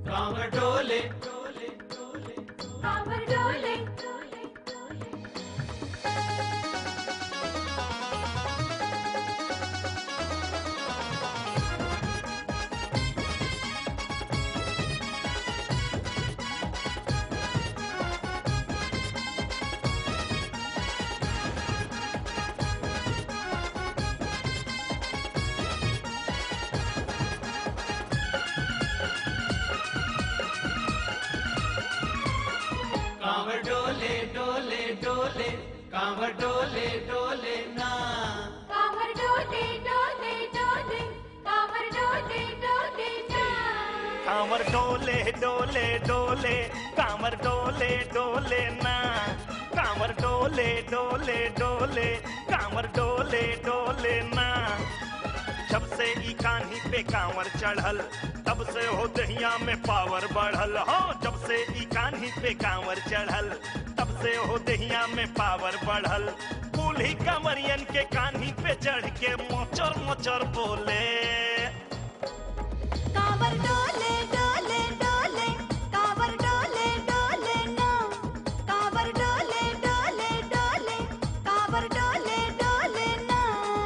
कांवर डोले कांवर डोले कांवर डोले डोले डोले कांवर डोले डोले ना कांवर डोले डोले डोले कांवर डोले डोले ना कांवर डोले डोले डोले कांवर डोले डोले ना कांवर डोले डोले डोले कांवर डोले डोले ना जब से ई कान्ही पे कांवर चढ़ल तब से हो दहिया में पावर बढ़ल हो जब से ई कान्ही पे कांवर चढ़ल तब से हो दहिया में पावर बढ़ल कुल्ही कंवरियन के कान्ही पे चढ़ के मोचर मोचर बोले कांवर डोले डोले डोले कांवर डोले डोले ना कांवर डोले डोले डोले कांवर डोले डोले ना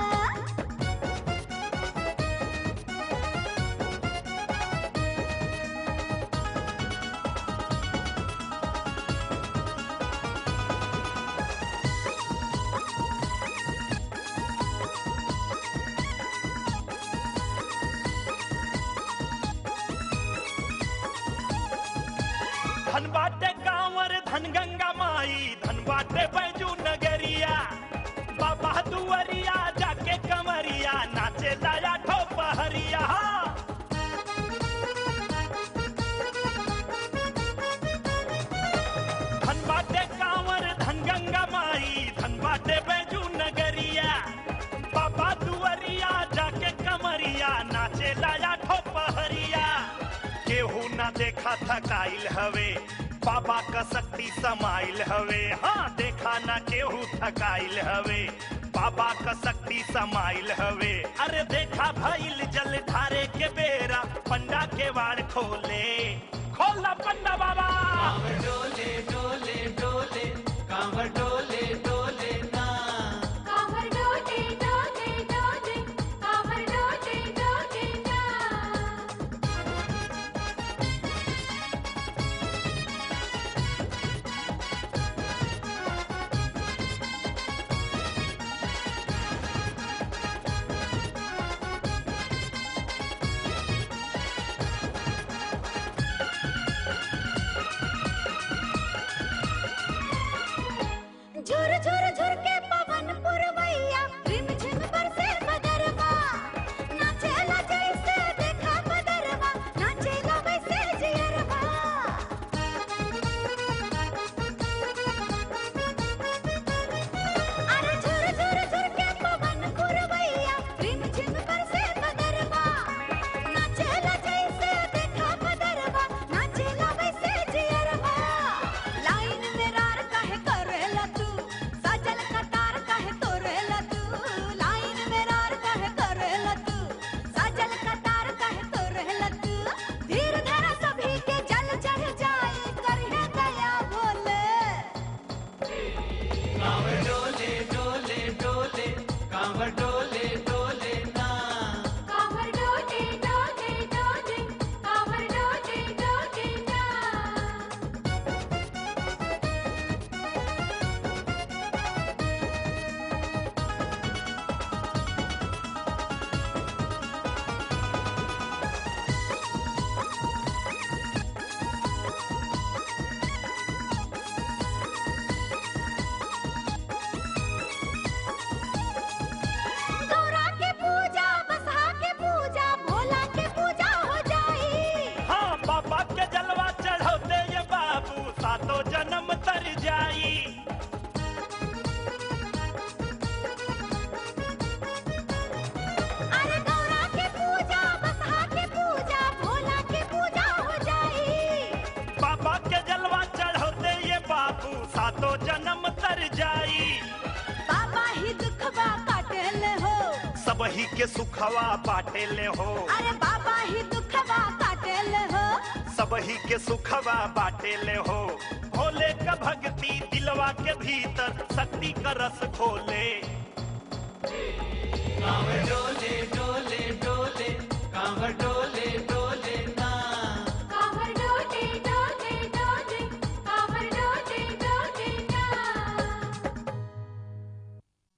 धन बाटे कांवर धन गंगा माई धन बाटे बैजू नगरिया बाबा दुआरिया जाके कमरिया नाचे लाया ठो पहरिया धन बाटे कांवर धन गंगा माई धन बाटे बैजू नगरिया बाबा दुआरिया जाके कमरिया नाचे लाया ठो पहरिया केहू ना देखा थकाइल हवे बाबा का शक्ति समाइल हवे हाँ देखा ना केहू थकाइल हवे बाबा का शक्ति समाइल हवे अरे देखा भइल जल धारे के बेरा पंडा के वाड़ खोले खोला पंडा बाबा कांवर डोले डोले डोले कांवर डोले डोले ना कांवर डोले डोले डोले कांवर डोले डोले ना झुर झुर झुर के पवन पुरवैया रिम झिम बरसे बदरवा नाचेला जैसे देखा बदरवा नाचेला वैसे जियरवा अरे झुर झुर झुर के पवन पुरवैया रिम झिम बरसे बदरवा नाचेला जैसे देखा बदरवा नाचेला वैसे जियरवा लाइन में रार काहे करेला तू सजल कतार काहे तोरेला तू लाइन में रार काहे करेला तू सजल कतार काहे तोरेला तू धीर धरा सभी के जल चढ़ जाए करहे दया भोले कांवर डोले डोले डोले कांवर डोले डोले ना कांवर डोले डोले डोले कांवर डोले डोले ना गौरा के पूजा बसहा के पूजा भोला के पूजा हो जाई हाँ बाबा के जलवा चढ़ौते ये बाबू सातों जन्म तर जाई अरे गौरा के पूजा बसहा के पूजा भोला के पूजा हो जाई बाबा के जलवा चढ़ौते ये बाबू सातों जन्म तर जाई बाबा ही दुखवा काटेले हो सब ही के सुखवा बाटे ले हो अरे बाबा ही दुखवा काटेले हो सब सब ही के सुखवा बाटे ले हो भोले का भक्ति दिलवा के भीतर शक्ति का रस खोले कांवर डोले डोले